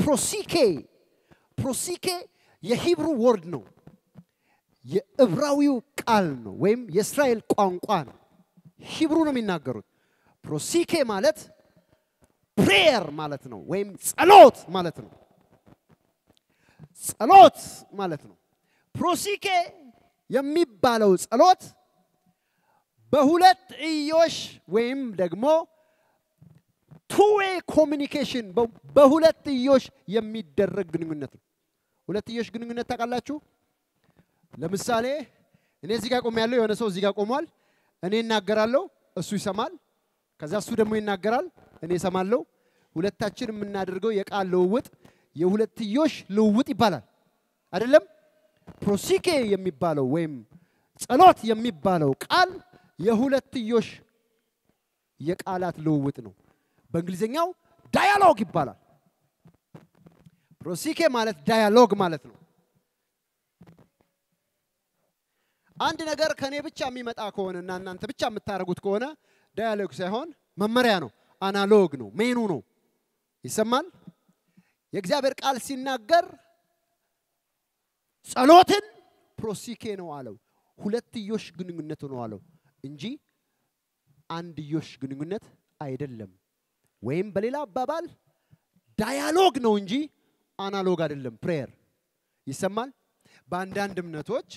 ፕሮሲኬ ፕሮሲኬ የሂብሩ ወርድ ነው። የዕብራዊው ቃል ነው ወይም የእስራኤል ቋንቋ ነው። ሂብሩ ነው የሚናገሩት። ፕሮሲኬ ማለት ፕሬየር ማለት ነው፣ ወይም ጸሎት ማለት ነው። ጸሎት ማለት ነው። ፕሮሲኬ የሚባለው ጸሎት በሁለት እዮሽ ወይም ደግሞ ቱዌ ኮሚኒኬሽን በሁለት እዮሽ የሚደረግ ግንኙነት ነው። ሁለት እዮሽ ግንኙነት ታውቃላችሁ? ለምሳሌ እኔ እዚህ ጋር ቆሜያለሁ፣ የሆነ ሰው እዚህ ጋር ቆሟል። እኔ እናገራለሁ፣ እሱ ይሰማል። ከዛ እሱ ደግሞ ይናገራል፣ እኔ እሰማለሁ። ሁለታችን የምናደርገው የቃል ልውውጥ የሁለትዮሽ ልውውጥ ይባላል። አይደለም? ፕሮሲኬ የሚባለው ወይም ጸሎት የሚባለው ቃል የሁለትዮሽ የቃላት ልውውጥ ነው። በእንግሊዝኛው ዳያሎግ ይባላል። ፕሮሲኬ ማለት ዳያሎግ ማለት ነው። አንድ ነገር ከኔ ብቻ የሚመጣ ከሆነ እና እናንተ ብቻ የምታደርጉት ከሆነ ዳያሎግ ሳይሆን መመሪያ ነው፣ አናሎግ ነው፣ ሜኑ ነው። ይሰማል። የእግዚአብሔር ቃል ሲናገር ጸሎትን ፕሮሲኬ ነው አለው። ሁለትዮሽ ግንኙነት ነው አለው እንጂ አንድዮሽ ግንኙነት አይደለም። ወይም በሌላ አባባል ዳያሎግ ነው እንጂ አናሎግ አይደለም። ፕሬየር ይሰማል። በአንዳንድ እምነቶች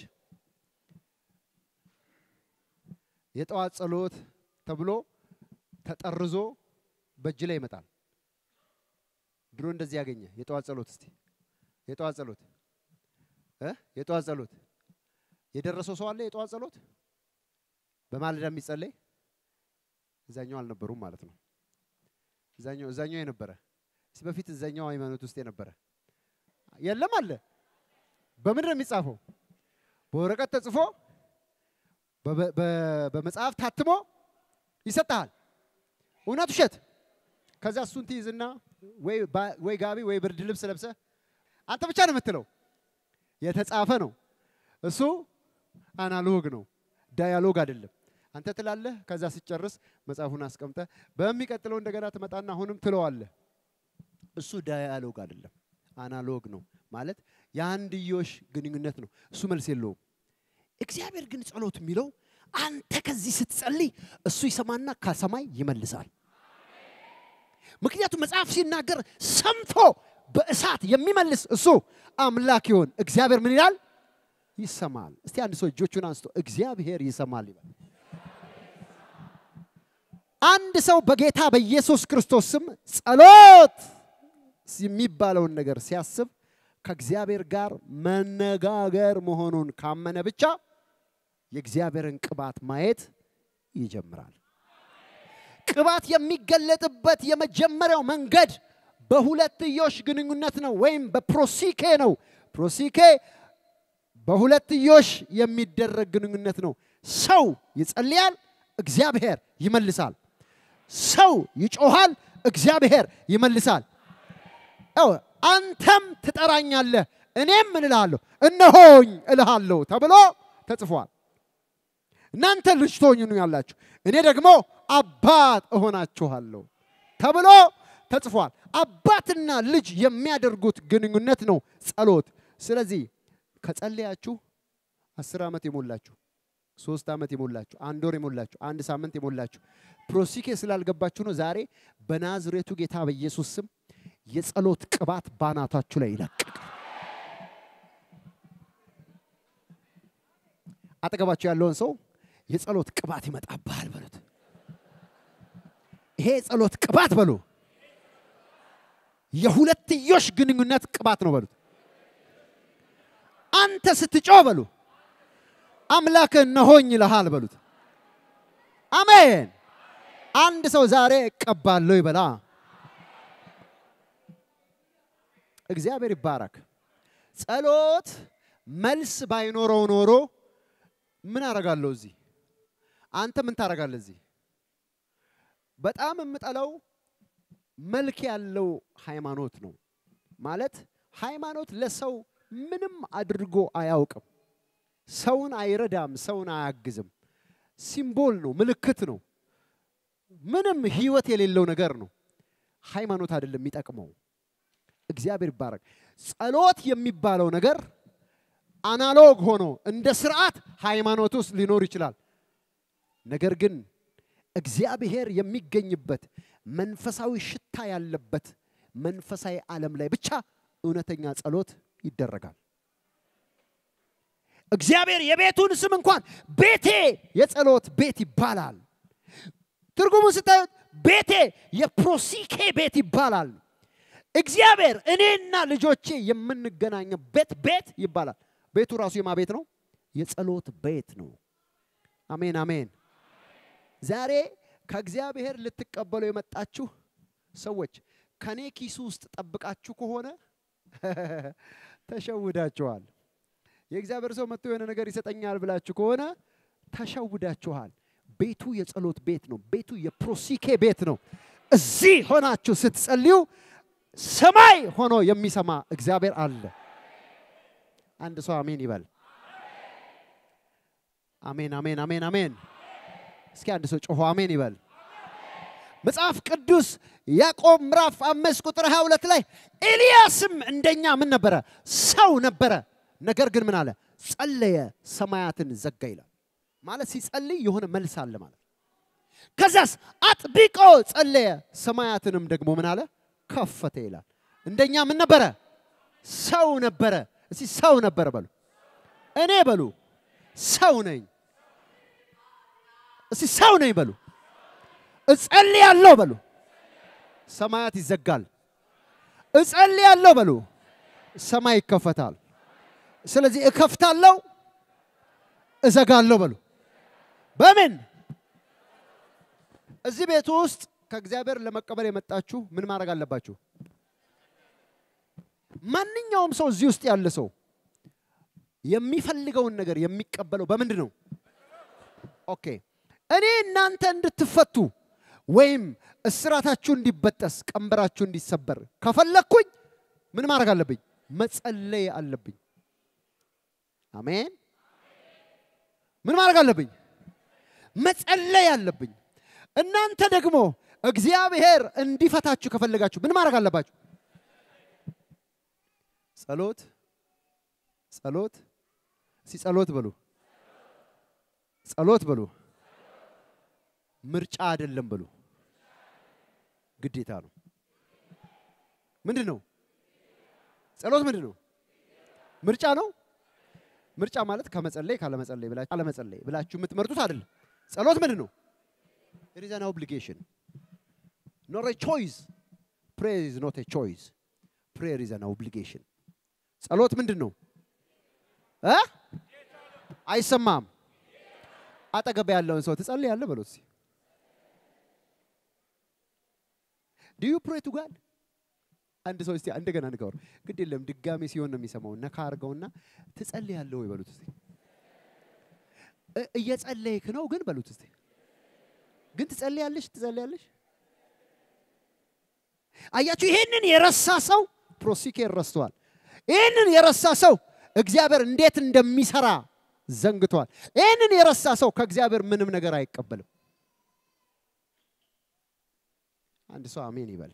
የጠዋት ጸሎት ተብሎ ተጠርዞ በእጅ ላይ ይመጣል። ድሮ እንደዚህ ያገኘ የጠዋት ጸሎት እስቲ የጠዋት ጸሎት እ የጠዋት ጸሎት የደረሰው ሰው አለ? የጠዋት ጸሎት በማለዳ የሚጸለይ እዛኛው አልነበሩም ማለት ነው። እዛኛው እዛኛው የነበረ እስኪ በፊት እዛኛው ሃይማኖት ውስጥ የነበረ የለም አለ። በምንድን ነው የሚጻፈው? በወረቀት ተጽፎ በመጽሐፍ ታትሞ ይሰጥሃል። እውነት ውሸት? ከዛ እሱን ትይዝና ወይ ጋቢ ወይ ብርድ ልብስ ለብሰ አንተ ብቻ ነው የምትለው። የተጻፈ ነው እሱ አናሎግ ነው፣ ዳያሎግ አይደለም። አንተ ትላለህ፣ ከዛ ስጨርስ መጽሐፉን አስቀምጠ በሚቀጥለው እንደገና ትመጣና አሁንም ትለዋለህ። እሱ ዳያሎግ አይደለም፣ አናሎግ ነው ማለት የአንድዮሽ ግንኙነት ነው። እሱ መልስ የለውም። እግዚአብሔር ግን ጸሎት የሚለው አንተ ከዚህ ስትጸልይ እሱ ይሰማና ከሰማይ ይመልሳል። ምክንያቱም መጽሐፍ ሲናገር ሰምቶ በእሳት የሚመልስ እሱ አምላክ ይሆን እግዚአብሔር ምን ይላል? ይሰማል። እስቲ አንድ ሰው እጆቹን አንስቶ እግዚአብሔር ይሰማል ይበል። አንድ ሰው በጌታ በኢየሱስ ክርስቶስ ስም ጸሎት የሚባለውን ነገር ሲያስብ ከእግዚአብሔር ጋር መነጋገር መሆኑን ካመነ ብቻ የእግዚአብሔርን ቅባት ማየት ይጀምራል። ቅባት የሚገለጥበት የመጀመሪያው መንገድ በሁለትዮሽ ግንኙነት ነው፣ ወይም በፕሮሲኬ ነው። ፕሮሲኬ በሁለትዮሽ የሚደረግ ግንኙነት ነው። ሰው ይጸልያል፣ እግዚአብሔር ይመልሳል። ሰው ይጮሃል፣ እግዚአብሔር ይመልሳል። አንተም ትጠራኛለህ፣ እኔም ምን እልሃለሁ እነሆኝ እልሃለሁ ተብሎ ተጽፏል። እናንተ ልጅ ትሆኑ ያላችሁ እኔ ደግሞ አባት እሆናችኋለሁ ተብሎ ተጽፏል። አባትና ልጅ የሚያደርጉት ግንኙነት ነው ጸሎት። ስለዚህ ከጸለያችሁ አስር ዓመት የሞላችሁ ሶስት ዓመት የሞላችሁ አንድ ወር የሞላችሁ አንድ ሳምንት የሞላችሁ ፕሮሲኬ ስላልገባችሁ ነው። ዛሬ በናዝሬቱ ጌታ በኢየሱስ ስም የጸሎት ቅባት ባናታችሁ ላይ ይለቀቅ። አጠገባችሁ ያለውን ሰው የጸሎት ቅባት ይመጣብሃል በሉት። ይሄ የጸሎት ቅባት በሉ የሁለትዮሽ ግንኙነት ቅባት ነው በሉት። አንተ ስትጮህ በሉ አምላክ እነሆኝ ይልሃል በሉት። አሜን። አንድ ሰው ዛሬ እቀባለሁ ይበላ። እግዚአብሔር ይባረክ። ጸሎት መልስ ባይኖረው ኖሮ ምን አረጋለሁ እዚህ? አንተ ምን ታረጋለህ እዚህ? በጣም የምጠላው መልክ ያለው ሃይማኖት ነው። ማለት ሃይማኖት ለሰው ምንም አድርጎ አያውቅም። ሰውን አይረዳም፣ ሰውን አያግዝም። ሲምቦል ነው፣ ምልክት ነው። ምንም ህይወት የሌለው ነገር ነው። ሃይማኖት አይደለም የሚጠቅመው። እግዚአብሔር ይባረክ። ጸሎት የሚባለው ነገር አናሎግ ሆኖ እንደ ስርዓት ሃይማኖት ውስጥ ሊኖር ይችላል። ነገር ግን እግዚአብሔር የሚገኝበት መንፈሳዊ ሽታ ያለበት መንፈሳዊ ዓለም ላይ ብቻ እውነተኛ ጸሎት ይደረጋል። እግዚአብሔር የቤቱን ስም እንኳን ቤቴ የጸሎት ቤት ይባላል። ትርጉሙን ስታዩት ቤቴ የፕሮሲኬ ቤት ይባላል። እግዚአብሔር እኔና ልጆቼ የምንገናኝበት ቤት ይባላል። ቤቱ ራሱ የማ ቤት ነው? የጸሎት ቤት ነው። አሜን አሜን። ዛሬ ከእግዚአብሔር ልትቀበሉ የመጣችሁ ሰዎች ከኔ ኪሱ ውስጥ ጠብቃችሁ ከሆነ ተሸውዳችኋል። የእግዚአብሔር ሰው መጥቶ የሆነ ነገር ይሰጠኛል ብላችሁ ከሆነ ተሸውዳችኋል። ቤቱ የጸሎት ቤት ነው። ቤቱ የፕሮሲኬ ቤት ነው። እዚህ ሆናችሁ ስትጸልዩ ሰማይ ሆኖ የሚሰማ እግዚአብሔር አለ። አንድ ሰው አሜን ይበል። አሜን አሜን አሜን አሜን። እስኪ አንድ ሰው ጮሆ አሜን ይበል። መጽሐፍ ቅዱስ ያዕቆብ ምዕራፍ አምስት ቁጥር 22 ላይ ኤልያስም እንደኛ ምን ነበረ? ሰው ነበረ። ነገር ግን ምን አለ? ጸለየ፣ ሰማያትን ዘጋ ይላል። ማለት ሲጸልይ የሆነ መልስ አለ ማለት። ከዛስ አጥብቆ ጸለየ፣ ሰማያትንም ደግሞ ምን አለ? ከፈተ ይላል። እንደኛ ምን ነበረ? ሰው ነበረ። እስቲ ሰው ነበረ በሉ። እኔ በሉ ሰው ነኝ። እስቲ ሰው ነኝ በሉ። እጸልያለሁ በሉ። ሰማያት ይዘጋል። እጸልያለሁ በሉ። ሰማይ ይከፈታል። ስለዚህ እከፍታለሁ፣ እዘጋለሁ በሉ። በምን እዚህ ቤቱ ውስጥ ከእግዚአብሔር ለመቀበል የመጣችሁ ምን ማድረግ አለባችሁ? ማንኛውም ሰው እዚህ ውስጥ ያለ ሰው የሚፈልገውን ነገር የሚቀበለው በምንድን ነው? ኦኬ እኔ እናንተ እንድትፈቱ ወይም እስራታችሁ እንዲበጠስ ቀንበራችሁ እንዲሰበር ከፈለግኩኝ ምን ማድረግ አለብኝ? መጸለይ አለብኝ። አሜን። ምን ማድረግ አለብኝ? መጸለይ አለብኝ። እናንተ ደግሞ እግዚአብሔር እንዲፈታችሁ ከፈለጋችሁ ምን ማድረግ አለባችሁ? ጸሎት ጸሎት እስቲ ጸሎት በሉ። ጸሎት በሉ። ምርጫ አይደለም በሉ። ግዴታ ነው። ምንድን ነው ጸሎት? ምንድን ነው ምርጫ ነው። ምርጫ ማለት ከመጸለይ ካለመጸለይ ብላችሁ አለመጸለይ ብላችሁ የምትመርጡት አይደለም። ጸሎት ምንድን ነው? It is an obligation. Not a choice. Prayer is not a choice. Prayer is an obligation. ጸሎት ምንድን ነው እ አይሰማም። አጠገብ ያለውን ሰው ትጸልያለህ በሉት እስኪ። ዱ ዩ ፕሬይ ቱ ጋድ? አንድ ሰው እስቲ እንደገና ንገሩ። ግድ የለም ድጋሜ ሲሆን ነው የሚሰማው። ነካ አድርገውና ትጸልያለህ ወይ በሉት እስቲ። እ- እየጸለይክ ነው ግን በሉት እስቲ። ግን ትጸልያለሽ ትጸልያለሽ። አያችሁ፣ ይሄንን የረሳ ሰው ፕሮሲኬር ረስተዋል። ይህንን የረሳ ሰው እግዚአብሔር እንዴት እንደሚሰራ ዘንግቷል። ይህንን የረሳ ሰው ከእግዚአብሔር ምንም ነገር አይቀበልም። አንድ ሰው አሜን ይበል።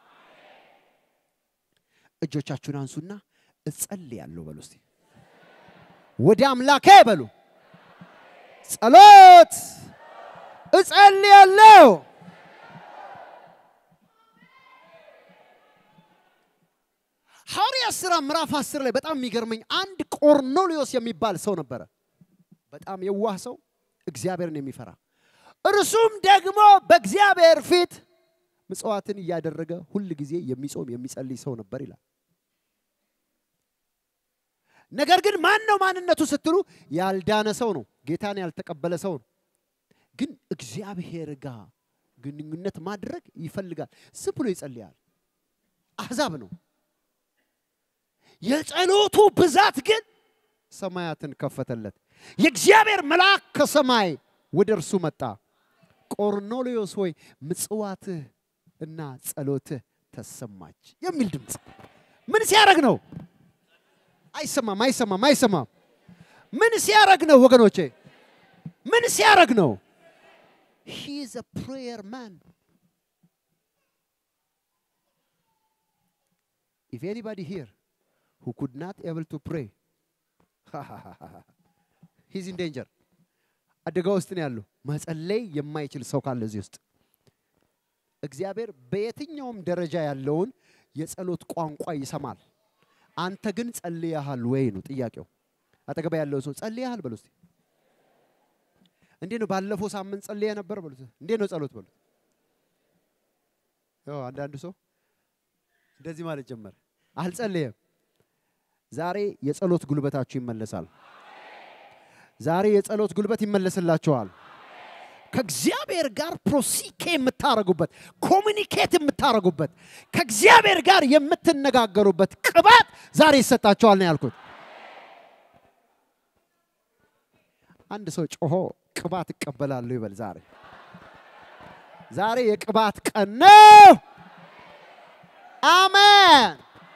እጆቻችሁን አንሱና እጸልያለሁ በሉ እስቲ። ወደ አምላኬ በሉ። ጸሎት እጸልያለሁ። ሐዋርያት ሥራ ምዕራፍ አስር ላይ በጣም የሚገርመኝ አንድ ቆርኔሌዎስ የሚባል ሰው ነበረ። በጣም የዋህ ሰው፣ እግዚአብሔርን የሚፈራ እርሱም ደግሞ በእግዚአብሔር ፊት ምጽዋትን እያደረገ ሁል ጊዜ የሚጾም የሚጸልይ ሰው ነበር ይላል። ነገር ግን ማን ነው ማንነቱ ስትሉ ያልዳነ ሰው ነው፣ ጌታን ያልተቀበለ ሰው ነው። ግን እግዚአብሔር ጋር ግንኙነት ማድረግ ይፈልጋል። ዝም ብሎ ይጸልያል። አሕዛብ ነው። የጸሎቱ ብዛት ግን ሰማያትን ከፈተለት። የእግዚአብሔር መልአክ ከሰማይ ወደ እርሱ መጣ። ቆርኔሌዎስ ሆይ ምጽዋትህ እና ጸሎትህ ተሰማች የሚል ድምፅ ምን ሲያደርግ ነው? አይሰማም፣ አይሰማም፣ አይሰማም። ምን ሲያደርግ ነው ወገኖቼ? ምን ሲያደርግ ነው? ሂ ኢዝ አ ፕሬየር ማን ኢፍ ኤኒባዲ ሂር who could not able to pray he's in danger አደጋ ውስጥ ነው ያለው። መጸለይ የማይችል ሰው ካለ እዚህ ውስጥ እግዚአብሔር በየትኛውም ደረጃ ያለውን የጸሎት ቋንቋ ይሰማል። አንተ ግን ጸልያሃል ወይ ነው ጥያቄው። አጠገባ ያለው ሰው ጸልያሃል በሉ እስቲ። እንዴት ነው ባለፈው ሳምንት ጸልየ ነበር በሉት። እንዴት ነው ጸሎት በሉት። ያው አንዳንዱ ሰው እንደዚህ ማለት ጀመረ፣ አልጸለየም። ዛሬ የጸሎት ጉልበታችሁ ይመለሳል። ዛሬ የጸሎት ጉልበት ይመለስላችኋል። ከእግዚአብሔር ጋር ፕሮሲኬ የምታረጉበት ኮሚኒኬት የምታረጉበት ከእግዚአብሔር ጋር የምትነጋገሩበት ቅባት ዛሬ ይሰጣችኋል ነው ያልኩት። አንድ ሰው ጮሆ ቅባት እቀበላለሁ ይበል። ዛሬ ዛሬ የቅባት ቀን ነው። አሜን።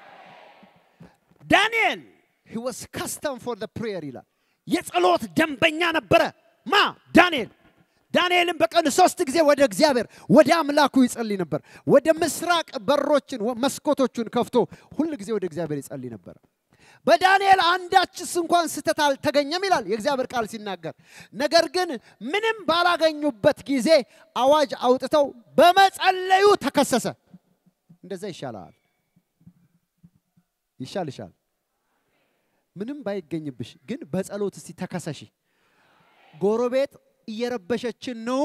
ዳንኤል he was custom for the prayer ይላል። የጸሎት ደንበኛ ነበረ። ማ ዳንኤል ዳንኤልም በቀን ሶስት ጊዜ ወደ እግዚአብሔር ወደ አምላኩ ይጸልይ ነበር። ወደ ምስራቅ በሮችን ወ- መስኮቶቹን ከፍቶ ሁል ጊዜ ወደ እግዚአብሔር ይጸልይ ነበር። በዳንኤል አንዳችስ እንኳን ስህተት አልተገኘም ይላል የእግዚአብሔር ቃል ሲናገር። ነገር ግን ምንም ባላገኙበት ጊዜ አዋጅ አውጥተው በመጸለዩ ተከሰሰ። እንደዛ ይሻላል፣ ይሻልሻል። ምንም ባይገኝብሽ ግን በጸሎት እስቲ ተከሰሺ። ጎረቤት እየረበሸችን ነው፣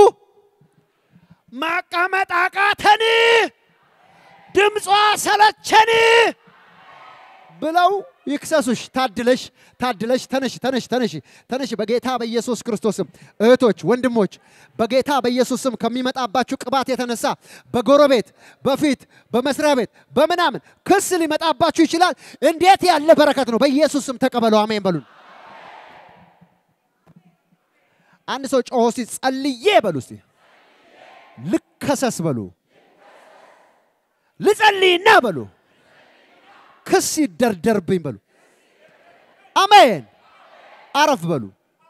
ማቀመጥ አቃተን፣ ድምጿ ሰለቸን ብለው ይክሰሱሽ። ታድለሽ ታድለሽ፣ ተነሽ ተነሽ ተነሽ ተነሽ። በጌታ በኢየሱስ ክርስቶስም እህቶች፣ ወንድሞች በጌታ በኢየሱስም ከሚመጣባችሁ ቅባት የተነሳ በጎረቤት በፊት በመስሪያ ቤት በምናምን ክስ ሊመጣባችሁ ይችላል። እንዴት ያለ በረከት ነው! በኢየሱስም ተቀበሉ። አሜን በሉን። አንድ ሰው ጮሆ እስቲ ጸልዬ በሉ እስቲ ልከሰስ በሉ ልጸልይና በሉ ክስ ይደርደርብኝ በሉ። አሜን። አረፍ በሉ።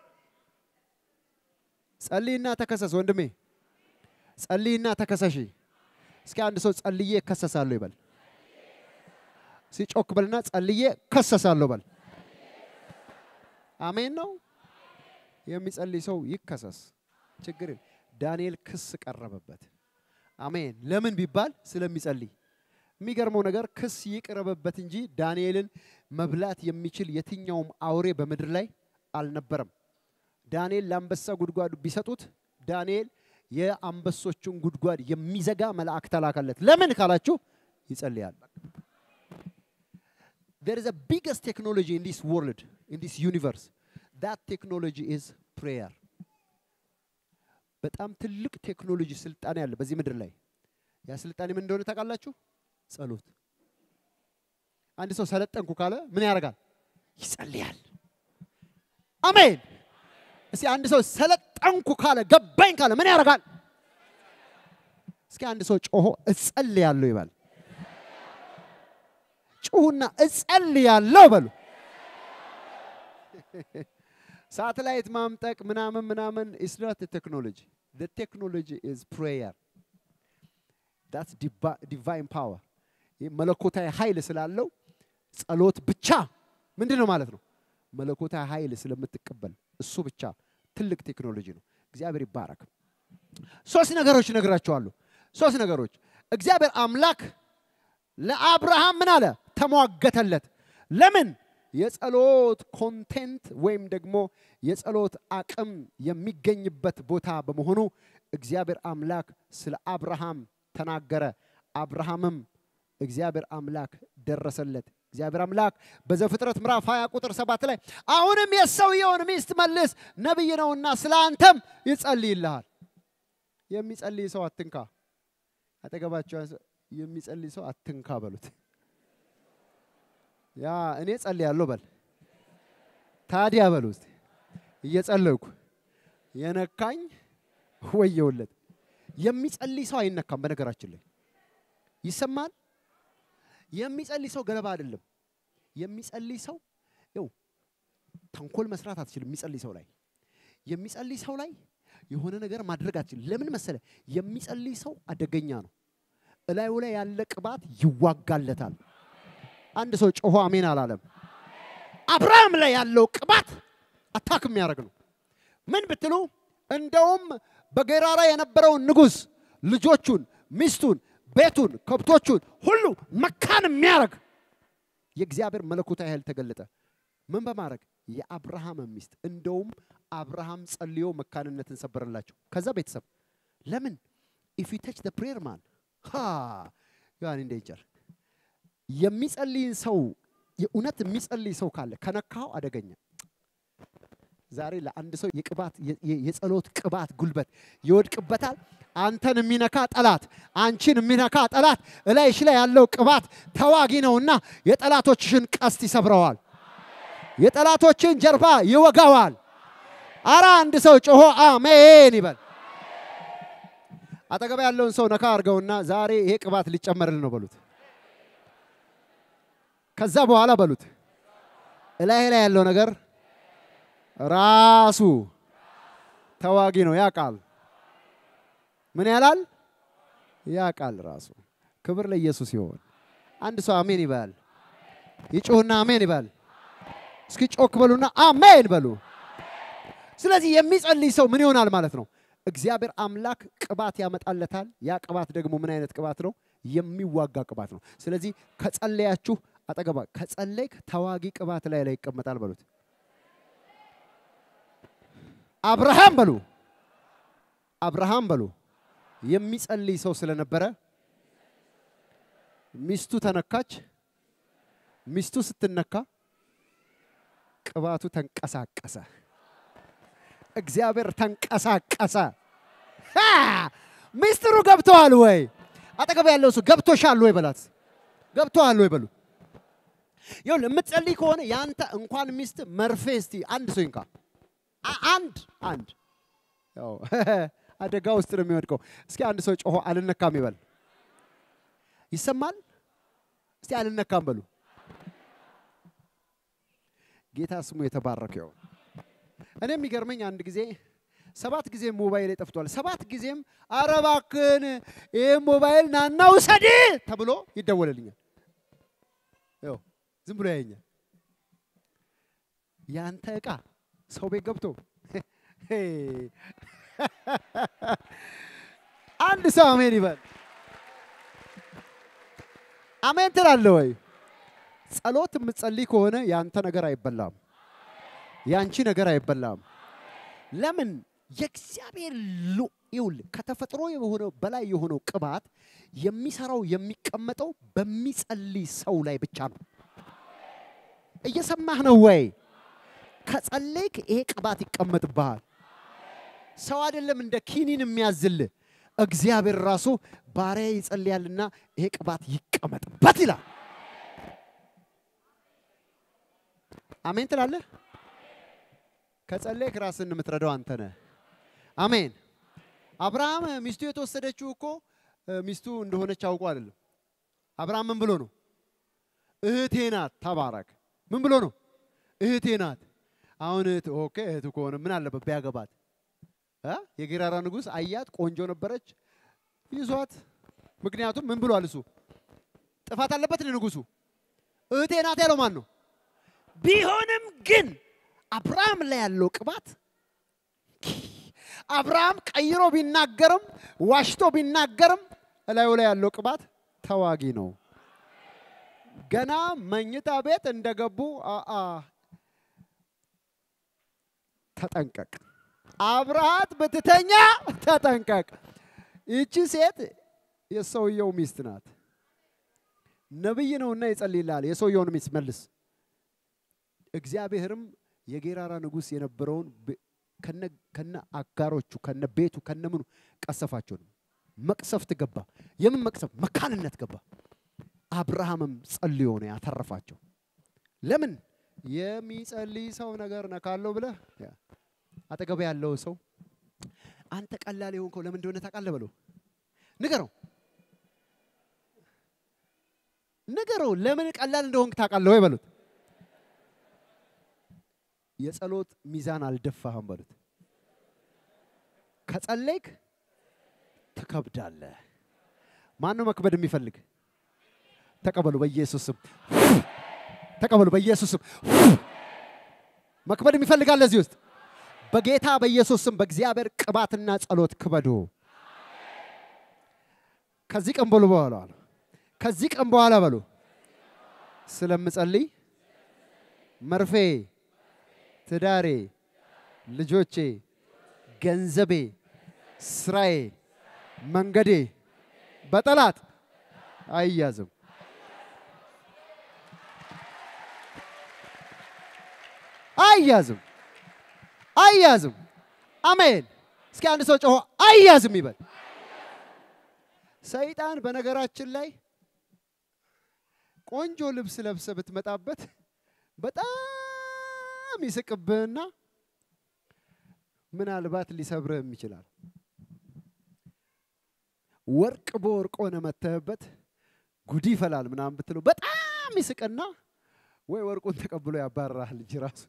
ጸልይና ተከሰስ ወንድሜ፣ ጸልይና ተከሰሽ። እስኪ አንድ ሰው ጸልዬ እከሰሳለሁ ይበል። ሲጮክ በልና ጸልዬ እከሰሳለሁ በል። አሜን ነው። የሚጸልይ ሰው ይከሰስ፣ ችግር የለም። ዳንኤል ክስ ቀረበበት። አሜን። ለምን ቢባል ስለሚጸልይ የሚገርመው ነገር ክስ ይቅረበበት እንጂ ዳንኤልን መብላት የሚችል የትኛውም አውሬ በምድር ላይ አልነበረም። ዳንኤል ለአንበሳ ጉድጓድ ቢሰጡት ዳንኤል የአንበሶቹን ጉድጓድ የሚዘጋ መልአክ ተላከለት። ለምን ካላችሁ ይጸልያል። There is a biggest technology in this world, in this universe. That technology is prayer. በጣም ትልቅ ቴክኖሎጂ ስልጣኔ ያለ በዚህ ምድር ላይ ያ ስልጣኔ ምን እንደሆነ ታውቃላችሁ? ጸሎት። አንድ ሰው ሰለጠንኩ ካለ ምን ያደርጋል? ይጸልያል። አሜን። እስኪ አንድ ሰው ሰለጠንኩ ካለ ገባኝ ካለ ምን ያደርጋል? እስኪ አንድ ሰው ጮሆ እጸልያለሁ ይባል። ጩሁና እጸልያለሁ በሉ። ሳተላይት ማምጠቅ ምናምን ምናምን ኢስ ኖት ቴክኖሎጂ the technology is prayer that's divine power ይህ መለኮታዊ ኃይል ስላለው ጸሎት ብቻ ምንድን ነው ማለት ነው መለኮታዊ ኃይል ስለምትቀበል እሱ ብቻ ትልቅ ቴክኖሎጂ ነው እግዚአብሔር ይባረክ ሶስት ነገሮች እነግራቸዋለሁ ሶስት ነገሮች እግዚአብሔር አምላክ ለአብርሃም ምን አለ ተሟገተለት ለምን የጸሎት ኮንቴንት ወይም ደግሞ የጸሎት አቅም የሚገኝበት ቦታ በመሆኑ እግዚአብሔር አምላክ ስለ አብርሃም ተናገረ። አብርሃምም እግዚአብሔር አምላክ ደረሰለት። እግዚአብሔር አምላክ በዘፍጥረት ምዕራፍ 20 ቁጥር 7 ላይ አሁንም የሰውየውን ሚስት መልስ፣ ነቢይ ነውና ስለ አንተም ይጸልይልሃል። የሚጸልይ ሰው አትንካ። አጠገባቸው የሚጸልይ ሰው አትንካ በሉት። ያ እኔ ጸልያለሁ በል። ታዲያ በሉ እስቲ እየጸለይኩ የነካኝ ወየውለት። የሚጸልይ ሰው አይነካም። በነገራችን ላይ ይሰማል። የሚጸልይ ሰው ገለባ አይደለም። የሚጸልይ ሰው ይኸው ተንኮል መስራት አትችልም። የሚጸልይ ሰው ላይ የሚጸልይ ሰው ላይ የሆነ ነገር ማድረግ አትችልም። ለምን መሰለ? የሚጸልይ ሰው አደገኛ ነው። እላዩ ላይ ያለ ቅባት ይዋጋለታል። አንድ ሰው ጮሆ አሜን አላለም። አብርሃም ላይ ያለው ቅባት አታክ የሚያደርግ ነው። ምን ብትሉ እንደውም በጌራራ የነበረውን ንጉሥ ልጆቹን፣ ሚስቱን፣ ቤቱን፣ ከብቶቹን ሁሉ መካን የሚያደርግ የእግዚአብሔር መለኮታዊ ኃይል ተገለጠ። ምን በማድረግ የአብርሃም ሚስት እንደውም አብርሃም ጸልዮ መካንነትን ሰበረላቸው። ከዛ ቤተሰብ ለምን ኢፍ ዩ ተች ፕሬየር ማን ዮሐን ዴንጀር የሚጸልይን ሰው የእውነት የሚጸልይ ሰው ካለ ከነካው አደገኛ። ዛሬ ለአንድ ሰው የቅባት የጸሎት ቅባት ጉልበት ይወድቅበታል። አንተን የሚነካ ጠላት፣ አንቺን የሚነካ ጠላት እላይሽ ላይ ያለው ቅባት ተዋጊ ነውና የጠላቶችሽን ቀስት ይሰብረዋል። የጠላቶችን ጀርባ ይወጋዋል። አረ አንድ ሰው ጮሆ አሜን ይበል። አጠገባ ያለውን ሰው ነካ አድርገውና ዛሬ ይሄ ቅባት ሊጨመርልን ነው በሉት። ከዛ በኋላ በሉት እላይ ላይ ያለው ነገር ራሱ ተዋጊ ነው። ያቃል ምን ያላል? ያቃል ራሱ። ክብር ለኢየሱስ ይሆን። አንድ ሰው አሜን ይበል። ይጮህና አሜን ይበል። እስኪ ጮክ በሉና አሜን በሉ። ስለዚህ የሚጸልይ ሰው ምን ይሆናል ማለት ነው? እግዚአብሔር አምላክ ቅባት ያመጣለታል። ያ ቅባት ደግሞ ምን አይነት ቅባት ነው? የሚዋጋ ቅባት ነው። ስለዚህ ከጸለያችሁ አጠገባ ከጸለይክ ተዋጊ ቅባት ላይ ላይ ይቀመጣል በሉት። አብርሃም በሉ አብርሃም በሉ የሚጸልይ ሰው ስለነበረ ሚስቱ ተነካች። ሚስቱ ስትነካ ቅባቱ ተንቀሳቀሰ። እግዚአብሔር ተንቀሳቀሰ። ሚስጥሩ ገብተዋል ወይ? አጠገብ ያለው ሰው ገብቶሻል ወይ በላት። ገብተዋል ወይ በሉ። ይኸውልህ የምትጸልይ ከሆነ ያንተ እንኳን ሚስት መርፌ እስቲ አንድ ሰው ይንካ። አንድ አንድ ያው አደጋ ውስጥ ነው የሚወድቀው። እስኪ አንድ ሰው ጮሆ አልነካም ይበል። ይሰማል? እስቲ አልነካም በሉ። ጌታ ስሙ የተባረከ ይሁን። እኔ የሚገርመኝ አንድ ጊዜ ሰባት ጊዜ ሞባይል ጠፍቷል። ሰባት ጊዜም ኧረ እባክህን ይህ ሞባይል ናና ውሰድ ተብሎ ይደወልልኛል። ያው ዝም ብሎ ያየኛል። ያንተ ዕቃ ሰው ቤት ገብቶ አንድ ሰው አሜን ይበል። አሜን ትላለህ ወይ? ጸሎት የምትጸልይ ከሆነ ያንተ ነገር አይበላም፣ ያንቺ ነገር አይበላም። ለምን? የእግዚአብሔር ይውል ከተፈጥሮ የሆነው በላይ የሆነው ቅባት የሚሰራው የሚቀመጠው በሚጸልይ ሰው ላይ ብቻ ነው። እየሰማህ ነው ወይ? ከጸለይክ ይሄ ቅባት ይቀመጥብሃል። ሰው አይደለም እንደ ኪኒን የሚያዝልህ እግዚአብሔር ራሱ ባሪያ ይጸልያልና ይሄ ቅባት ይቀመጥበት ይላል። አሜን ትላለህ። ከጸለይክ ራስን የምትረዳው አንተ ነህ። አሜን። አብርሃም ሚስቱ የተወሰደችው እኮ ሚስቱ እንደሆነች አውቆ አይደለም። አብርሃም ምን ብሎ ነው? እህቴ ናት። ተባረክ። ምን ብሎ ነው? እህቴ ናት። አሁን እህት ኦኬ፣ እህቱ ከሆነ ምን አለበት ቢያገባት? የጌራራ ንጉሥ አያት፣ ቆንጆ ነበረች፣ ይዟት። ምክንያቱም ምን ብሏል እሱ? ጥፋት አለበት ንጉሱ። እህቴ ናት ያለው ማን ነው? ቢሆንም ግን አብርሃም ላይ ያለው ቅባት አብርሃም ቀይሮ ቢናገርም ዋሽቶ ቢናገርም እላዩ ላይ ያለው ቅባት ተዋጊ ነው። ገና መኝታ ቤት እንደገቡ አአ ተጠንቀቅ፣ አብርሃት ብትተኛ ተጠንቀቅ። ይቺ ሴት የሰውየው ሚስት ናት። ነብይ ነውና ይጸልይልሃል። የሰውየውን ሚስት መልስ። እግዚአብሔርም የጌራራ ንጉሥ የነበረውን ከነ አጋሮቹ ከነ ቤቱ ከነ ምኑ ቀሰፋቸው ነው። መቅሰፍት ገባ። የምን መቅሰፍት? መካንነት ገባ። አብርሃምም ጸልዮ ነው ያተረፋቸው። ለምን የሚጸልይ ሰው ነገር ነካለው ብለህ አጠገብ ያለው ሰው አንተ ቀላል የሆንከው ለምን እንደሆነ ታውቃለህ በለው። ንገረው ንገረው። ለምን ቀላል እንደሆንክ ታውቃለህ ወይ በሉት። የጸሎት ሚዛን አልደፋህም በሉት። ከጸለይክ ትከብዳለህ። ማን ነው መክበድ የሚፈልግ? ተቀበሉ በኢየሱስ ስም። ተቀበሉ በኢየሱስም። መክበድ ይፈልጋል እዚህ ውስጥ በጌታ በኢየሱስም በእግዚአብሔር ቅባትና ጸሎት ክበዱ። ከዚህ ቀን በሉ በኋላ ከዚህ ቀን በኋላ በሉ ስለምጸልይ መርፌ፣ ትዳሬ፣ ልጆቼ፣ ገንዘቤ፣ ስራዬ፣ መንገዴ በጠላት አይያዝም። አይያዝም። አይያዝም። አሜን። እስኪ አንድ ሰው ጮሆ አይያዝም ይበል። ሰይጣን በነገራችን ላይ ቆንጆ ልብስ ለብሰ ብትመጣበት በጣም ይስቅብህና ምናልባት ሊሰብርህም ይችላል። ወርቅ በወርቅ ሆነ መተህበት ጉድ ይፈላል ምናምን ብትለው በጣም ይስቅና ወይ ወርቁን ተቀብሎ ያባርራል ልጅ ራሱ።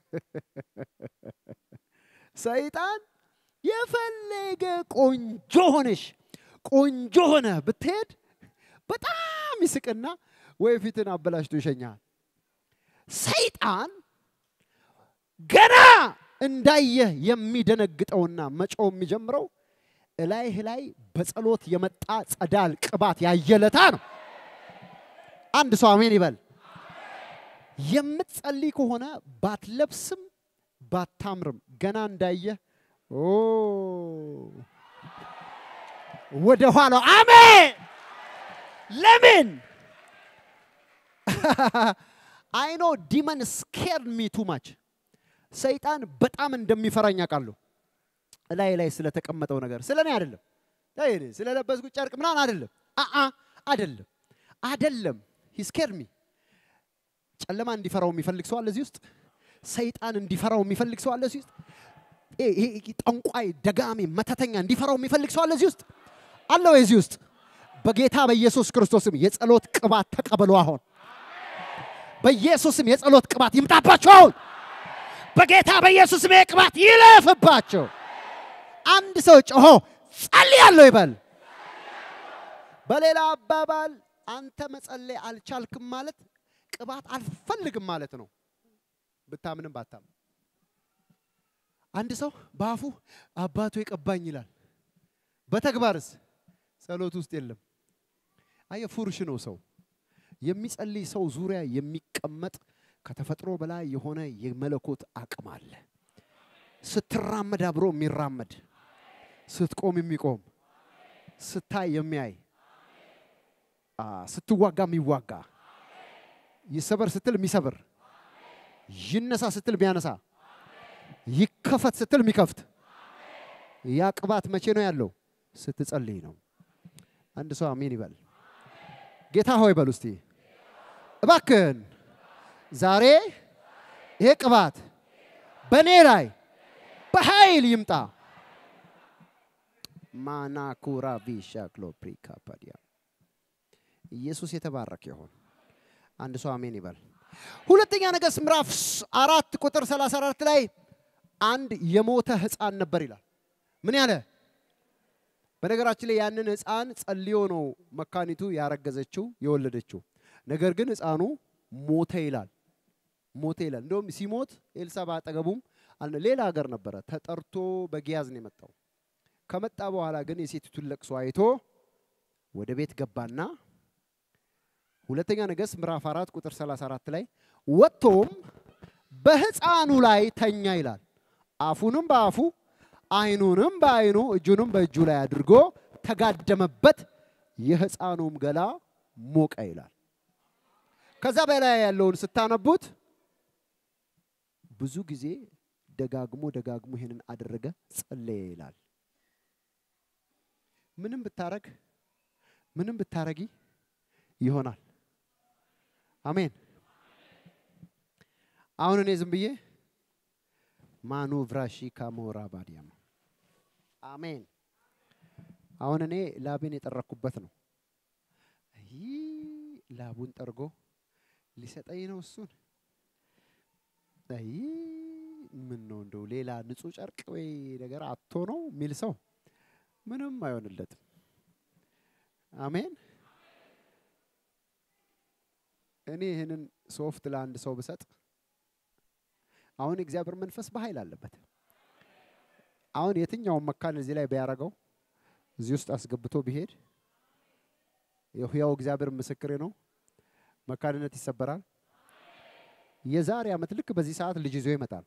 ሰይጣን የፈለገ ቆንጆ ሆነሽ ቆንጆ ሆነ ብትሄድ በጣም ይስቅና ወይ ፊትን አበላሽቶ ይሸኛል። ሰይጣን ገና እንዳየህ የሚደነግጠውና መጮው የሚጀምረው እላይህ ላይ በጸሎት የመጣ ጸዳል ቅባት ያየለታ ነው። አንድ ሰው አሜን ይበል። የምትጸልይ ከሆነ ባትለብስም ባታምርም ገና እንዳየህ ኦ ወደ ኋላው አሜን። ለምን አይኖ ዲመን ስኬር ሚ ቱ ማች ሰይጣን በጣም እንደሚፈራኝ አውቃለሁ። እላይ ላይ ስለተቀመጠው ነገር ስለ እኔ አይደለም፣ ስለለበስኩት ጨርቅ ምናምን አይደለም። አአ አይደለም፣ አይደለም። ሂ ስኬር ሚ ጨለማ እንዲፈራው የሚፈልግ ሰው አለ እዚህ ውስጥ። ሰይጣን እንዲፈራው የሚፈልግ ሰው አለ እዚህ ውስጥ። ጠንቋይ፣ ደጋሚ፣ መተተኛ እንዲፈራው የሚፈልግ ሰው አለ እዚህ ውስጥ አለ ወይ? እዚህ ውስጥ በጌታ በኢየሱስ ክርስቶስም የጸሎት ቅባት ተቀበሉ። አሁን በኢየሱስም የጸሎት ቅባት ይምጣባቸው። አሁን በጌታ በኢየሱስም የቅባት ይለፍባቸው። አንድ ሰው ጮሆ ጸልያለሁ ይበል። በሌላ አባባል አንተ መጸለይ አልቻልክም ማለት ቅባት አልፈልግም ማለት ነው። ብታምንም ባታምን አንድ ሰው በአፉ አባቱ የቀባኝ ይላል፣ በተግባርስ ጸሎት ውስጥ የለም። አየ ፉርሽ ነው ሰው። የሚጸልይ ሰው ዙሪያ የሚቀመጥ ከተፈጥሮ በላይ የሆነ የመለኮት አቅም አለ። ስትራመድ አብሮ የሚራመድ ስትቆም የሚቆም ስታይ የሚያይ ስትዋጋ የሚዋጋ ይሰበር ስትል የሚሰብር ይነሳ ስትል የሚያነሳ ይከፈት ስትል የሚከፍት ያ ቅባት መቼ ነው ያለው? ስትጸልይ ነው። አንድ ሰው አሜን ይበል። ጌታ ሆይ በሉ እስቲ እባክህን ዛሬ ይሄ ቅባት በእኔ ላይ በኃይል ይምጣ። ማናኩራ ቪሻክሎ ፕሪካፓዲያ ኢየሱስ የተባረከ ይሆን። አንድ ሰው አሜን ይበል። ሁለተኛ ነገሥት ምዕራፍ አራት ቁጥር 34 ላይ አንድ የሞተ ህፃን ነበር ይላል። ምን ያለ? በነገራችን ላይ ያንን ህፃን ጸልዮ ነው መካኒቱ ያረገዘችው የወለደችው። ነገር ግን ህፃኑ ሞተ ይላል። ሞተ ይላል። እንደውም ሲሞት ኤልሳ ባጠገቡም ሌላ ሀገር ነበረ ተጠርቶ በጊያዝ ነው የመጣው። ከመጣ በኋላ ግን የሴቲቱን ለቅሶ አይቶ ወደ ቤት ገባና ሁለተኛ ነገሥት ምዕራፍ አራት ቁጥር 34 ላይ ወጥቶም በህፃኑ ላይ ተኛ ይላል። አፉንም በአፉ አይኑንም በአይኑ እጁንም በእጁ ላይ አድርጎ ተጋደመበት፣ የህፃኑም ገላ ሞቀ ይላል። ከዛ በላይ ያለውን ስታነቡት ብዙ ጊዜ ደጋግሞ ደጋግሞ ይሄንን አደረገ፣ ጸለየ ይላል። ምንም ብታረግ ምንም ብታረጊ ይሆናል። አሜን። አሁን እኔ ዝም ብዬ ማኑ ቭራሺ ካሞራ ባዲያማ አሜን። አሁን እኔ ላቤን የጠረኩበት ነው። ይህ ላቡን ጠርጎ ሊሰጠኝ ነው እሱን። ይህ ምን ነው እንደው ሌላ ንጹህ ጨርቅ ወይ ነገር አቶ ነው የሚል ሰው ምንም አይሆንለትም። አሜን። እኔ ይህንን ሶፍት ለአንድ ሰው ብሰጥ አሁን የእግዚአብሔር መንፈስ በኃይል አለበት። አሁን የትኛውን መካን እዚህ ላይ ቢያደርገው እዚህ ውስጥ አስገብቶ ቢሄድ የሕያው እግዚአብሔር ምስክሬ ነው፣ መካንነት ይሰበራል። የዛሬ ዓመት ልክ በዚህ ሰዓት ልጅ ይዞ ይመጣል።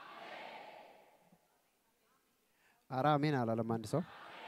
አረ አሜን አላለም አንድ ሰው።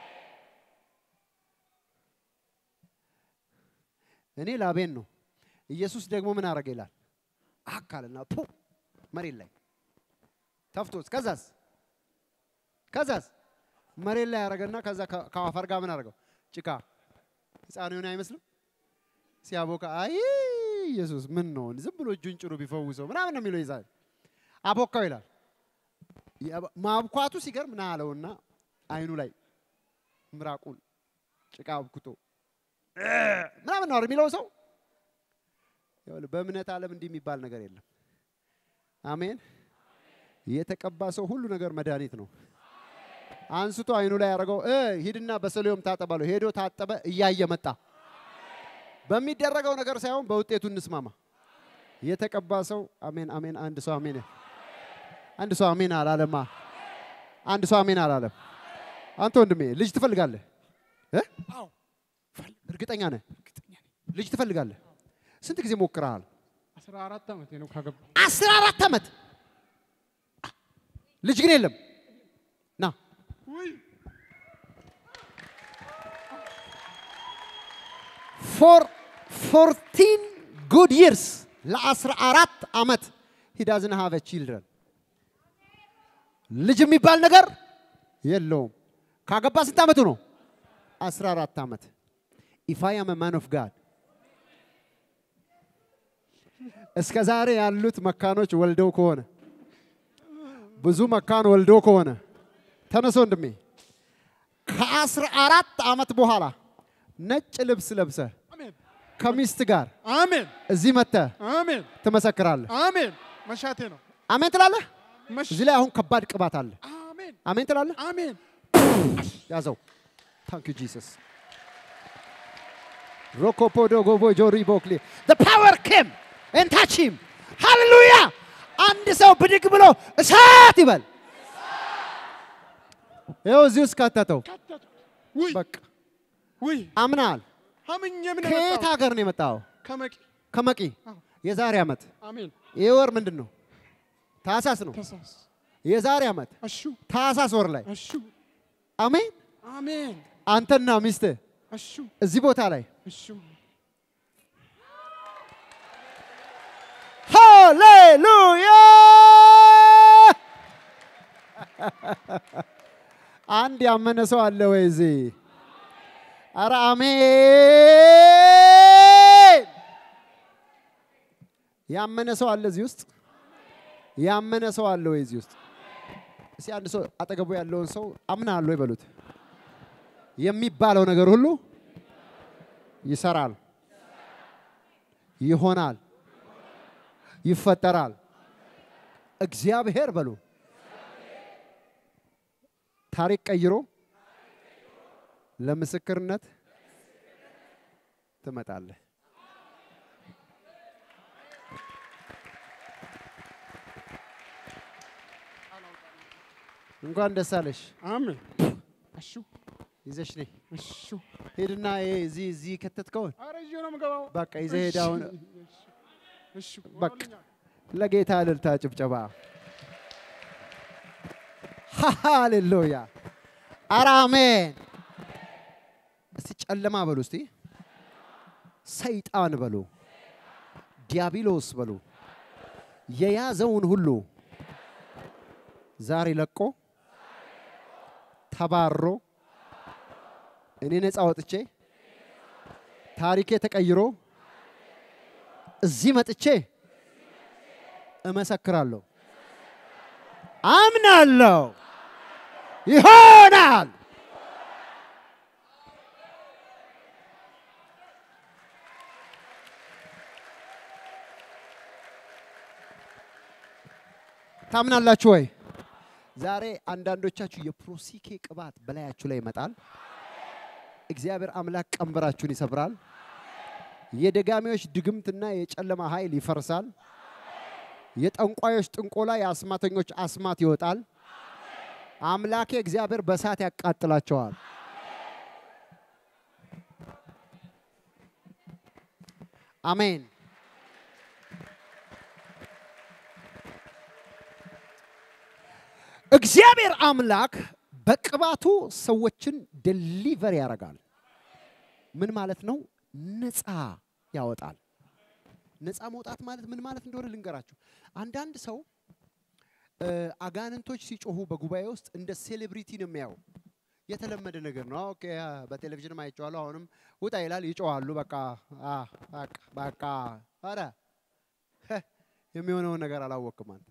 እኔ ላቤን ነው። ኢየሱስ ደግሞ ምን አረገ ይላል? አካልና ፑ መሬት ላይ ተፍቶስ ከዛስ ከዛስ መሬት ላይ ያደረገና ከዛ ከ- ከአፈር ጋር ምን አደረገው? ጭቃ ህፃን የሆነ አይመስልም? ሲያቦካ አይ ኢየሱስ ምን ነው ዝም ብሎ እጁን ጭሩ ቢፈውሰው ምናምን ነው የሚለው ይዛል አቦካው ይላል። ያ- ማብኳቱ ሲገርም ና አለውና አይኑ ላይ ምራቁን ጭቃ አብኩቶ እ ምናምን ነው የሚለው ሰው። ይኸውልህ በእምነት ዓለም እንዲህ የሚባል ነገር የለም። አሜን። የተቀባ ሰው ሁሉ ነገር መድኃኒት ነው። አንስቶ አይኑ ላይ ያደረገው እ ሂድና በሰሊዮም ታጠባለሁ። ሄዶ ታጠበ፣ እያየ መጣ። በሚደረገው ነገር ሳይሆን በውጤቱ እንስማማ። የተቀባ ሰው አሜን፣ አሜን። አንድ ሰው አሜን፣ አንድ ሰው አሜን አላለማ። አንድ ሰው አሜን አላለም። አንተ ወንድሜ ልጅ ትፈልጋለህ እ? አዎ እርግጠኛ ነህ? እርግጠኛ ነኝ። ልጅ ትፈልጋለህ? ስንት ጊዜ ሞክረሃል? አስራ አራት ዓመቴ ነው ካገባ አስራ አራት ዓመት ልጅ ግን የለም። ና ውይ ፎር ፎርቲን ጉድ ይርስ ለአስራ አራት ዓመት ሂ ዳዝን ሃቭ ቺልድረን ልጅ የሚባል ነገር የለውም። ካገባ ስንት ዓመቱ ነው? አስራ አራት ዓመት ኢፍ አይ አም ማን ኦፍ ጋድ እስከ ዛሬ ያሉት መካኖች ወልደው ከሆነ ብዙ መካን ወልዶ ከሆነ ተነሶ ወንድሜ ከአስራ አራት ዓመት በኋላ ነጭ ልብስ ለብሰ አሜን ከሚስት ጋር አሜን እዚህ መጥተህ አሜን ትመሰክራለህ። አሜን መሻቴ ነው አሜን ትላለህ። መሽ እዚህ ላይ አሁን ከባድ ቅባት አለ። አሜን አሜን ትላለህ። አሜን ያዘው። ታንክ ዩ ጂሰስ ሮኮፖዶ ጎቦ ጆሪ ቦክሊ the power came and touch him ሃሌሉያ አንድ ሰው ብድግ ብሎ እሳት ይበል። ይኸው እዚህ ውስጥ ከተተው። ከተትኩ ውይ በቃ ውይ አምናል። አምኜ ምን ከየት የመጣው ሀገር ነው የመጣው? ከመቂ ከመቂ። አዎ። የዛሬ ዓመት አሜን ይህ ወር ምንድን ነው? ታህሳስ ነው። ተሳስ የዛሬ ዓመት እሹ ታህሳስ ወር ላይ እሹ አሜን። አሜን አንተና ሚስትህ እሹ እዚህ ቦታ ላይ እሹ ሃሌሉያ! አንድ ያመነ ሰው አለ ወይ እዚህ? አረ አሜን! ያመነ ሰው አለ እዚህ ውስጥ? ያመነ ሰው አለ ወይ እዚህ ውስጥ? እስኪ አንድ ሰው አጠገቡ ያለውን ሰው አምናለሁ ይበሉት። የሚባለው ነገር ሁሉ ይሰራል፣ ይሆናል፣ ይፈጠራል። እግዚአብሔር በሉ ታሪክ ቀይሮ ለምስክርነት ትመጣለህ። እንኳን ደስ አለሽ። አሜን እሹ ይዘሽ ነይ። እሹ ሄድና ይሄ እዚህ እዚህ ከተትከውን ኧረ ይዤ ነው የምገባው በቃ ይዘህ ሄድ። አሁን እሹ በቃ ለጌታ እልልታ ጭብጨባ። ሃሌሉያ! ኧረ አሜን። እስቲ ጨለማ በሉ፣ እስቲ ሰይጣን በሉ፣ ዲያብሎስ በሉ፣ የያዘውን ሁሉ ዛሬ ለቆ ተባሮ እኔ ነፃ ወጥቼ ታሪኬ ተቀይሮ እዚህ መጥቼ እመሰክራለሁ፣ አምናለሁ፣ ይሆናል። ታምናላችሁ ወይ? ዛሬ አንዳንዶቻችሁ የፕሮሲኬ ቅባት በላያችሁ ላይ ይመጣል። እግዚአብሔር አምላክ ቀንበራችሁን ይሰብራል። የደጋሚዎች ድግምትና የጨለማ ኃይል ይፈርሳል። የጠንቋዮች ጥንቆላ፣ የአስማተኞች አስማት ይወጣል። አምላኬ እግዚአብሔር በእሳት ያቃጥላቸዋል። አሜን። እግዚአብሔር አምላክ በቅባቱ ሰዎችን ደሊቨር ያደርጋል። ምን ማለት ነው? ነፃ ያወጣል። ነፃ መውጣት ማለት ምን ማለት እንደሆነ ልንገራችሁ። አንዳንድ ሰው እ፣ አጋንንቶች ሲጮሁ በጉባኤ ውስጥ እንደ ሴሌብሪቲ ነው የሚያየው። የተለመደ ነገር ነው። ኦኬ አ፣ በቴሌቪዥንም አይቼዋለሁ። አሁንም ውጣ ይላል፣ ይጮዋሉ። በቃ አ፣ በቃ በቃ ኧረ ህ፣ የሚሆነውን ነገር አላወቅም አንተ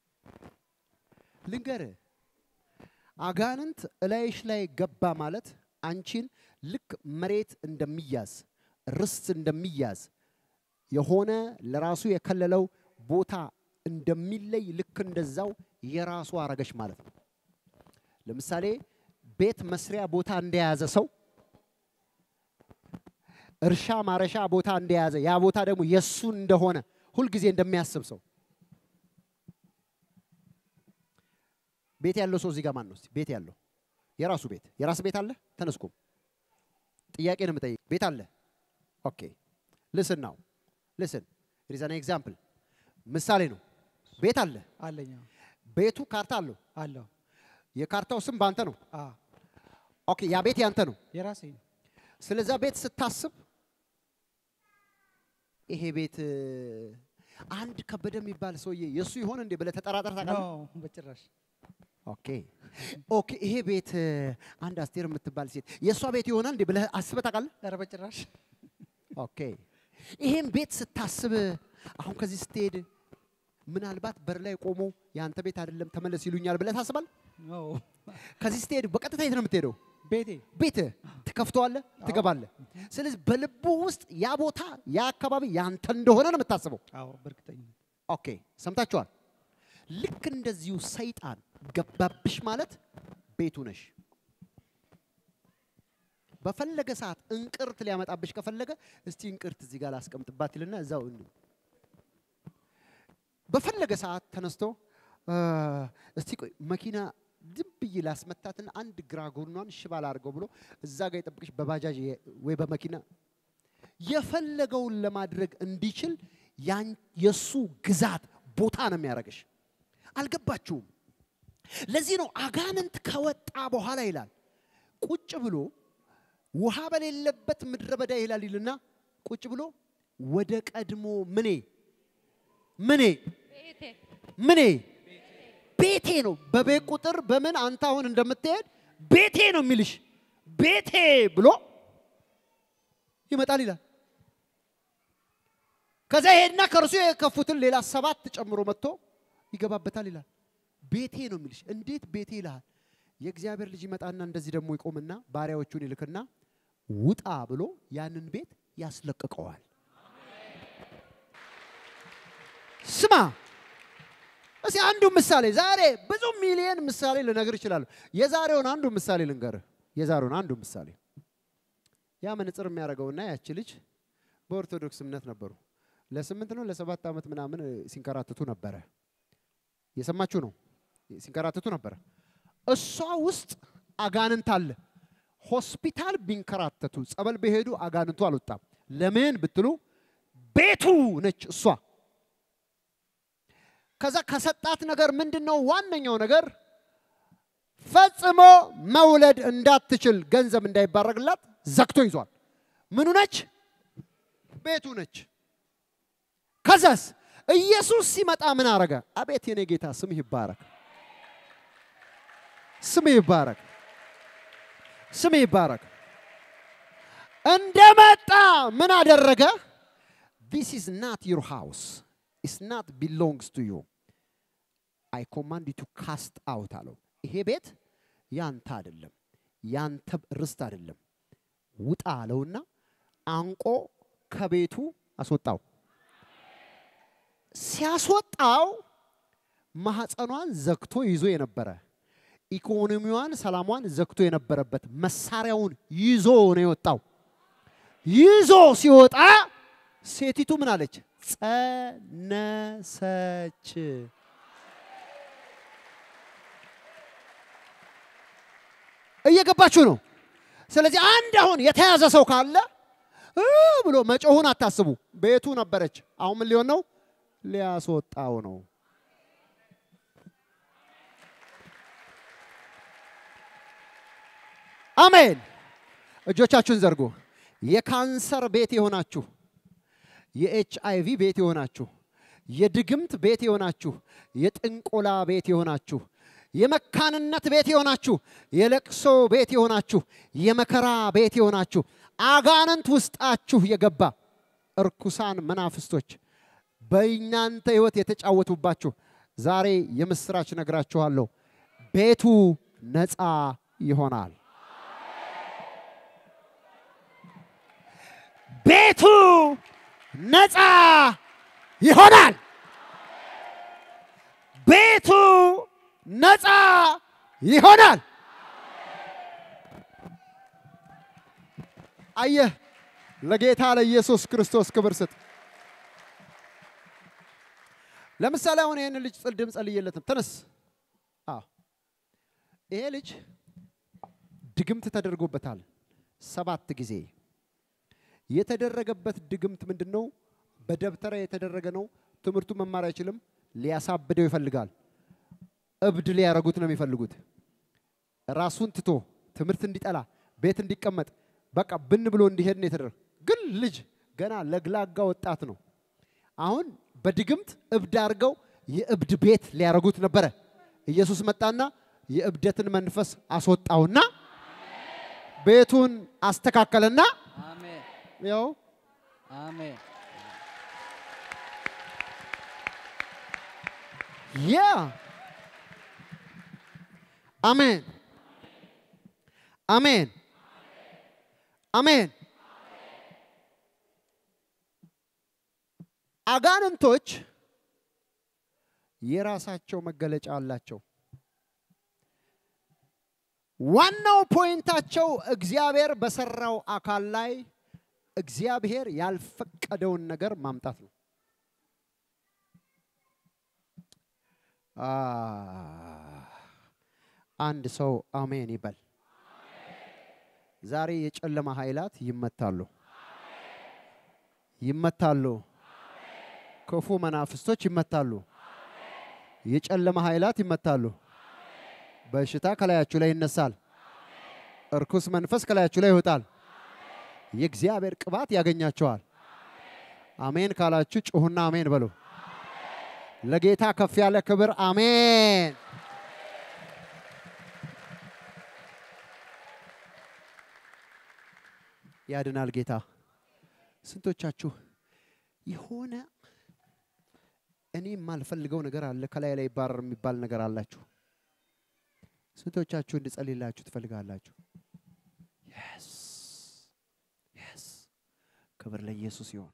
ልንገርህ አጋንንት እላይሽ ላይ ገባ ማለት አንቺን ልክ መሬት እንደሚያዝ ርስት እንደሚያዝ የሆነ ለራሱ የከለለው ቦታ እንደሚለይ ልክ እንደዛው የራሱ አረገሽ ማለት ነው። ለምሳሌ ቤት መስሪያ ቦታ እንደያዘ ሰው እርሻ ማረሻ ቦታ እንደያዘ ያ ቦታ ደግሞ የሱ እንደሆነ ሁልጊዜ እንደሚያስብ ሰው ቤት ያለው ሰው እዚህ ጋር ማን ነው? እስቲ ቤት ያለው የራሱ ቤት የራስ ቤት አለ? ተነስኩም ጥያቄ ነው የምጠይቅ። ቤት አለ? ኦኬ ልስን ናው ልስን ሪዛን ኤግዛምፕል ምሳሌ ነው። ቤት አለ። አለኝ ቤቱ ካርታ አለው። አለው የካርታው ስም በአንተ ነው። አ ኦኬ ያ ቤት ያንተ ነው። የራሴ ነው። ስለዛ ቤት ስታስብ ይሄ ቤት እ፣ አንድ ከበደ የሚባል ሰውዬ የእሱ ይሆን እንዴ ብለህ ተጠራጠር ታውቃለህ? ኖ በጭራሽ ኦኬ ኦኬ ይሄ ቤት እ፣ አንድ አስቴር የምትባል ሴት የእሷ ቤት ይሆናል እንዴ ብለህ አስበህ ታውቃለህ? ኧረ በጭራሽ ኦኬ ይሄን ቤት ስታስብ አሁን ከዚህ ስትሄድ ምናልባት በር ላይ ቆሞ የአንተ ቤት አይደለም ተመለስ ይሉኛል ብለህ ታስባለህ? ኖ ከዚህ ስትሄድ በቀጥታ የት ነው የምትሄደው? ቤቴ ቤት ትከፍተዋለህ፣ ትገባለህ። ስለዚህ በልቡ ውስጥ ያ ቦታ ያ አካባቢ ያንተ እንደሆነ ነው የምታስበው። አዎ በእርግጠኝነት ኦኬ ሰምታችኋል። ልክ እንደዚሁ ሰይጣን ገባብሽ ማለት ቤቱ ነሽ። በፈለገ ሰዓት እንቅርት ሊያመጣብሽ ከፈለገ እስቲ እንቅርት እዚህ ጋር ላስቀምጥባት ይልና እዛው እን- በፈለገ ሰዓት ተነስቶ እ፣ እስቲ ቆይ መኪና ዝም ብዬ ላስመታትና አንድ ግራ ጎኗን ሽባ ላድርገው ብሎ እዛ ጋር የጠብቅሽ በባጃጅ የ- ወይ በመኪና የፈለገውን ለማድረግ እንዲችል ያን የሱ ግዛት ቦታ ነው የሚያደርግሽ። አልገባችሁም? ለዚህ ነው አጋንንት ከወጣ በኋላ ይላል ቁጭ ብሎ ውሃ በሌለበት ምድረ በዳ ይላል ይልና ቁጭ ብሎ ወደ ቀድሞ ምኔ ምኔ ምኔ ቤቴ ነው። በቤት ቁጥር በምን አንተ አሁን እንደምትሄድ ቤቴ ነው የሚልሽ ቤቴ ብሎ ይመጣል ይላል። ከዛ ይሄድና ከእርሱ የከፉትን ሌላ ሰባት ጨምሮ መጥቶ ይገባበታል ይላል። ቤቴ ነው የሚልሽ። እንዴት ቤቴ ይልሃል? የእግዚአብሔር ልጅ ይመጣና እንደዚህ ደግሞ ይቆምና ባሪያዎቹን ይልክና ውጣ ብሎ ያንን ቤት ያስለቅቀዋል። ስማ እስኪ አንዱ ምሳሌ ዛሬ ብዙ ሚሊየን ምሳሌ ልነግር እችላለሁ። የዛሬውን አንዱ ምሳሌ ልንገርህ። የዛሬውን አንዱ ምሳሌ ያ መነጽር የሚያደርገውና ያቺ ልጅ በኦርቶዶክስ እምነት ነበሩ። ለስምንት ነው ለሰባት ዓመት ምናምን ሲንከራተቱ ነበረ። የሰማችሁ ነው። ሲንከራተቱ ነበረ። እሷ ውስጥ አጋንንት አለ። ሆስፒታል ቢንከራተቱ ጸበል በሄዱ አጋንንቱ አልወጣም። ለምን ብትሉ ቤቱ ነች እሷ። ከዛ ከሰጣት ነገር ምንድን ነው ዋነኛው ነገር? ፈጽሞ መውለድ እንዳትችል ገንዘብ እንዳይባረግላት ዘግቶ ይዟል። ምኑ ነች? ቤቱ ነች። ከዛስ ኢየሱስ ሲመጣ ምን አረገ? አቤት የኔ ጌታ ስምህ ይባረክ፣ ስምህ ይባረክ፣ ስምህ ይባረክ። እንደመጣ ምን አደረገ? ዲስ ኢዝ ናት ዩር ሃውስ ኢስ ናት ቢሎንግስ ቱ ዩ አይ ኮማንድ ዩ ቱ ካስት አውት አለው። ይሄ ቤት ያንተ አይደለም፣ ያንተ ርስት አይደለም። ውጣ አለውና አንቆ ከቤቱ አስወጣው። ሲያስወጣው ማህፀኗን ዘግቶ ይዞ የነበረ ኢኮኖሚዋን፣ ሰላሟን ዘግቶ የነበረበት መሳሪያውን ይዞ ነው የወጣው። ይዞ ሲወጣ ሴቲቱ ምን አለች? ጸነሰች። እየገባችሁ ነው? ስለዚህ አንድ አሁን የተያዘ ሰው ካለ እ ብሎ መጮሁን አታስቡ። ቤቱ ነበረች። አሁን ምን ሊሆን ነው? ሊያስወጣው ነው። አሜን። እጆቻችሁን ዘርጉ። የካንሰር ቤት የሆናችሁ፣ የኤች አይ ቪ ቤት የሆናችሁ፣ የድግምት ቤት የሆናችሁ፣ የጥንቆላ ቤት የሆናችሁ፣ የመካንነት ቤት የሆናችሁ፣ የለቅሶ ቤት የሆናችሁ፣ የመከራ ቤት የሆናችሁ፣ አጋንንት ውስጣችሁ የገባ እርኩሳን መናፍስቶች በእናንተ ሕይወት የተጫወቱባችሁ ዛሬ የምስራች ነግራችኋለሁ። ቤቱ ነፃ ይሆናል። ቤቱ ነፃ ይሆናል። ቤቱ ነፃ ይሆናል። አየህ፣ ለጌታ ለኢየሱስ ክርስቶስ ክብር ስጥ። ለምሳሌ አሁን ይህን ልጅ ጽልድም ጸልየለትም ተነስ። አዎ ይሄ ልጅ ድግምት ተደርጎበታል ሰባት ጊዜ። የተደረገበት ድግምት ምንድን ነው? በደብተራ የተደረገ ነው። ትምህርቱ መማር አይችልም። ሊያሳብደው ይፈልጋል። እብድ ሊያረጉት ነው የሚፈልጉት። ራሱን ትቶ ትምህርት እንዲጠላ ቤት እንዲቀመጥ በቃ ብን ብሎ እንዲሄድ ነው የተደረገ። ግን ልጅ ገና ለግላጋ ወጣት ነው። አሁን በድግምት እብድ አድርገው የእብድ ቤት ሊያረጉት ነበረ። ኢየሱስ መጣና የእብደትን መንፈስ አስወጣውና ቤቱን አስተካከለና አሜን ያው አሜን ያ አሜን አሜን አሜን። አጋንንቶች የራሳቸው መገለጫ አላቸው። ዋናው ፖይንታቸው እግዚአብሔር በሰራው አካል ላይ እግዚአብሔር ያልፈቀደውን ነገር ማምጣት ነው። አ አንድ ሰው አሜን ይበል። ዛሬ የጨለማ ኃይላት ይመታሉ፣ ይመታሉ። ክፉ መናፍስቶች ይመታሉ። የጨለማ ኃይላት ይመታሉ። በሽታ ከላያችሁ ላይ ይነሳል። እርኩስ መንፈስ ከላያችሁ ላይ ይወጣል። የእግዚአብሔር ቅባት ያገኛቸዋል። አሜን ካላችሁ ጩሁና አሜን በሉ። ለጌታ ከፍ ያለ ክብር አሜን። ያድናል ጌታ። ስንቶቻችሁ የሆነ እኔ የማልፈልገው ነገር አለ ከላይ ላይ ይባረር የሚባል ነገር አላችሁ? ስንቶቻችሁ እንድጸልይላችሁ ትፈልጋላችሁ? የስ የስ ክብር ለኢየሱስ ይሁን።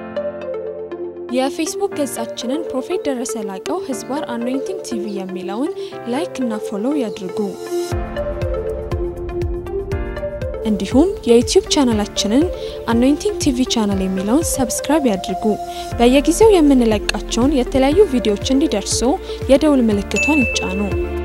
የፌስቡክ ገጻችንን ፕሮፌት ደረሰ ላቀው ህዝባር አኖይንቲንግ ቲቪ የሚለውን ላይክ እና ፎሎው ያድርጉ። እንዲሁም የዩቲዩብ ቻናላችንን አኖይንቲንግ ቲቪ ቻናል የሚለውን ሰብስክራይብ ያድርጉ። በየጊዜው የምንለቃቸውን የተለያዩ ቪዲዮዎች እንዲደርሱ የደውል ምልክቷን ይጫኑ።